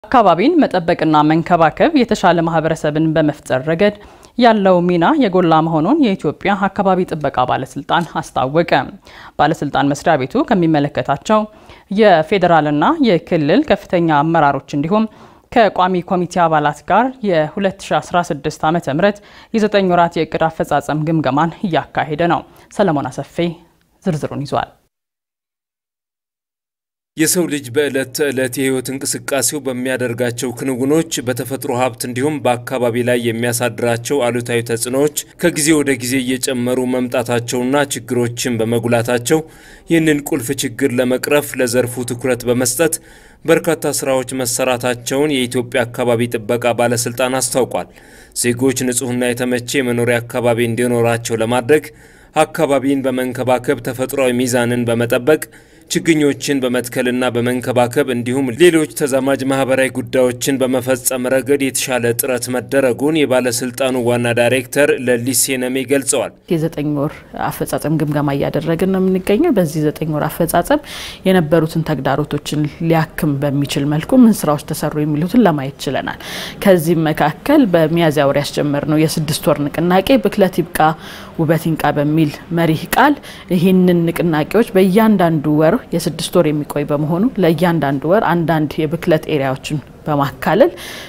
አካባቢን መጠበቅና መንከባከብ የተሻለ ማህበረሰብን በመፍጠር ረገድ ያለው ሚና የጎላ መሆኑን የኢትዮጵያ አካባቢ ጥበቃ ባለስልጣን አስታወቀ። ባለስልጣን መስሪያ ቤቱ ከሚመለከታቸው የፌዴራልና የክልል ከፍተኛ አመራሮች እንዲሁም ከቋሚ ኮሚቴ አባላት ጋር የ2016 ዓ ም የዘጠኝ ወራት የእቅድ አፈጻጸም ግምገማን እያካሄደ ነው። ሰለሞን አሰፌ ዝርዝሩን ይዟል። የሰው ልጅ በዕለት ተዕለት የህይወት እንቅስቃሴው በሚያደርጋቸው ክንውኖች በተፈጥሮ ሀብት እንዲሁም በአካባቢ ላይ የሚያሳድራቸው አሉታዊ ተጽዕኖዎች ከጊዜ ወደ ጊዜ እየጨመሩ መምጣታቸውና ችግሮችን በመጉላታቸው ይህንን ቁልፍ ችግር ለመቅረፍ ለዘርፉ ትኩረት በመስጠት በርካታ ስራዎች መሰራታቸውን የኢትዮጵያ አካባቢ ጥበቃ ባለስልጣን አስታውቋል። ዜጎች ንጹህና የተመቼ የመኖሪያ አካባቢ እንዲኖራቸው ለማድረግ አካባቢን በመንከባከብ ተፈጥሯዊ ሚዛንን በመጠበቅ ችግኞችን በመትከልና በመንከባከብ እንዲሁም ሌሎች ተዛማጅ ማህበራዊ ጉዳዮችን በመፈጸም ረገድ የተሻለ ጥረት መደረጉን የባለስልጣኑ ዋና ዳይሬክተር ለሊሴ ነሜ ገልጸዋል። የዘጠኝ ወር አፈጻጸም ግምገማ እያደረግን ነው የምንገኘው። በዚህ ዘጠኝ ወር አፈጻጸም የነበሩትን ተግዳሮቶችን ሊያክም በሚችል መልኩ ምን ስራዎች ተሰሩ የሚሉትን ለማየት ችለናል። ከዚህም መካከል በሚያዝያ ወር ያስጀመርነው የስድስት ወር ንቅናቄ ብክለት ይብቃ ውበት ይንቃ በሚል መሪህ ቃል ይህንን ንቅናቄዎች በእያንዳንዱ ወር የስድስት ወር የሚቆይ በመሆኑ ለእያንዳንዱ ወር አንዳንድ የብክለት ኤሪያዎችን በማካለል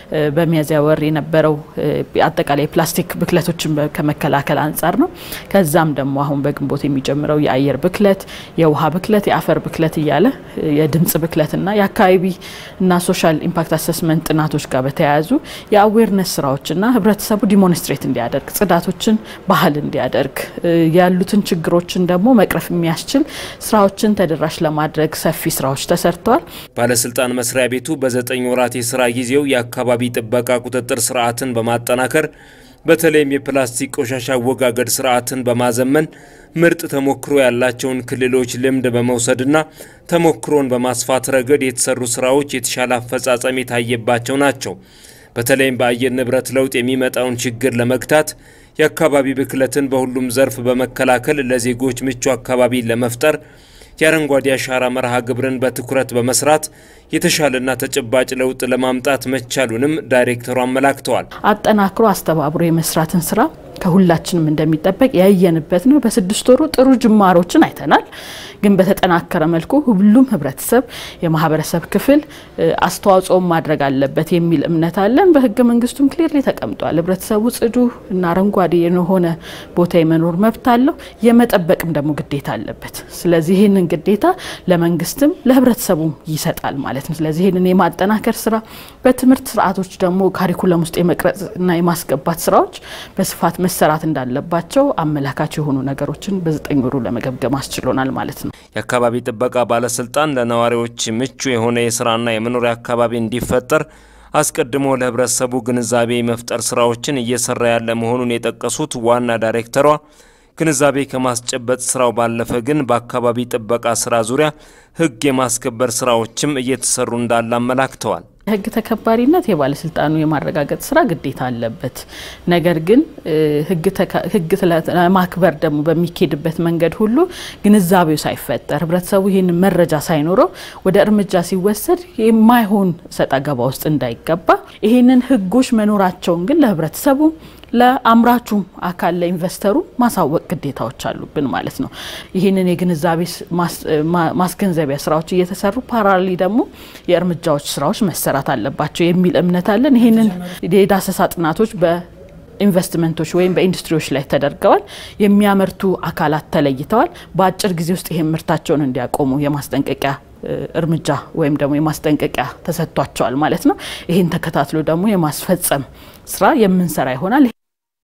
በሚያዝያ ወር የነበረው አጠቃላይ የፕላስቲክ ብክለቶችን ከመከላከል አንጻር ነው። ከዛም ደግሞ አሁን በግንቦት የሚጀምረው የአየር ብክለት፣ የውሃ ብክለት፣ የአፈር ብክለት እያለ የድምጽ ብክለትና የአካባቢ እና ሶሻል ኢምፓክት አሰስመንት ጥናቶች ጋር በተያያዙ የአዌርነስ ስራዎችና ህብረተሰቡ ዲሞንስትሬት እንዲያደርግ ጽዳቶችን ባህል እንዲያደርግ ያሉትን ችግሮችን ደግሞ መቅረፍ የሚያስችል ስራዎችን ተደራሽ ለማድረግ ሰፊ ስራዎች ተሰርተዋል። ባለስልጣን መስሪያ ቤቱ በዘጠኝ ወራት የስራ ጊዜው የአካባቢ ጥበቃ ቁጥጥር ስርዓትን በማጠናከር በተለይም የፕላስቲክ ቆሻሻ አወጋገድ ስርዓትን በማዘመን ምርጥ ተሞክሮ ያላቸውን ክልሎች ልምድ በመውሰድና ተሞክሮን በማስፋት ረገድ የተሰሩ ስራዎች የተሻለ አፈጻጸም የታየባቸው ናቸው። በተለይም በአየር ንብረት ለውጥ የሚመጣውን ችግር ለመግታት የአካባቢ ብክለትን በሁሉም ዘርፍ በመከላከል ለዜጎች ምቹ አካባቢን ለመፍጠር የአረንጓዴ አሻራ መርሃ ግብርን በትኩረት በመስራት የተሻለና ተጨባጭ ለውጥ ለማምጣት መቻሉንም ዳይሬክተሩ አመላክተዋል። አጠናክሮ አስተባብሮ የመስራትን ስራ ከሁላችንም እንደሚጠበቅ ያየንበት ነው። በስድስት ወሩ ጥሩ ጅማሮችን አይተናል። ግን በተጠናከረ መልኩ ሁሉም ህብረተሰብ፣ የማህበረሰብ ክፍል አስተዋጽኦ ማድረግ አለበት የሚል እምነት አለን። በህገ መንግስቱም ክሊርሊ ተቀምጧል። ህብረተሰቡ ጽዱ እና አረንጓዴ የሆነ ቦታ የመኖር መብት አለው፣ የመጠበቅም ደግሞ ግዴታ አለበት። ስለዚህ ይህንን ግዴታ ለመንግስትም ለህብረተሰቡም ይሰጣል ማለት ነው። ስለዚህ ይህንን የማጠናከር ስራ በትምህርት ስርዓቶች ደግሞ ካሪኩለም ውስጥ የመቅረጽና የማስገባት ስራዎች በስፋት መሰራት እንዳለባቸው አመላካች የሆኑ ነገሮችን በዘጠኝ ወሩ ለመገምገም አስችሎናል ማለት ነው። የአካባቢ ጥበቃ ባለስልጣን ለነዋሪዎች ምቹ የሆነ የስራና የመኖሪያ አካባቢ እንዲፈጠር አስቀድሞ ለህብረተሰቡ ግንዛቤ መፍጠር ስራዎችን እየሰራ ያለ መሆኑን የጠቀሱት ዋና ዳይሬክተሯ ግንዛቤ ከማስጨበጥ ስራው ባለፈ ግን በአካባቢ ጥበቃ ስራ ዙሪያ ህግ የማስከበር ስራዎችም እየተሰሩ እንዳለ አመላክተዋል። ህግ ተከባሪነት የባለስልጣኑ የማረጋገጥ ስራ ግዴታ አለበት። ነገር ግን ህግ ለማክበር ደግሞ በሚኬድበት መንገድ ሁሉ ግንዛቤው ሳይፈጠር ህብረተሰቡ ይህን መረጃ ሳይኖረው ወደ እርምጃ ሲወሰድ የማይሆን ሰጣ ገባ ውስጥ እንዳይገባ ይህንን ህጎች መኖራቸውን ግን ለህብረተሰቡ ለአምራቹም አካል ለኢንቨስተሩ ማሳወቅ ግዴታዎች አሉብን ማለት ነው። ይህንን የግንዛቤ ማስገንዘቢያ ስራዎች እየተሰሩ ፓራሊ ደግሞ የእርምጃዎች ስራዎች መሰራት አለባቸው የሚል እምነት አለን። ይህንን የዳሰሳ ጥናቶች በኢንቨስትመንቶች ወይም በኢንዱስትሪዎች ላይ ተደርገዋል። የሚያመርቱ አካላት ተለይተዋል። በአጭር ጊዜ ውስጥ ይህን ምርታቸውን እንዲያቆሙ የማስጠንቀቂያ እርምጃ ወይም ደግሞ የማስጠንቀቂያ ተሰጥቷቸዋል ማለት ነው። ይህን ተከታትሎ ደግሞ የማስፈጸም ስራ የምንሰራ ይሆናል።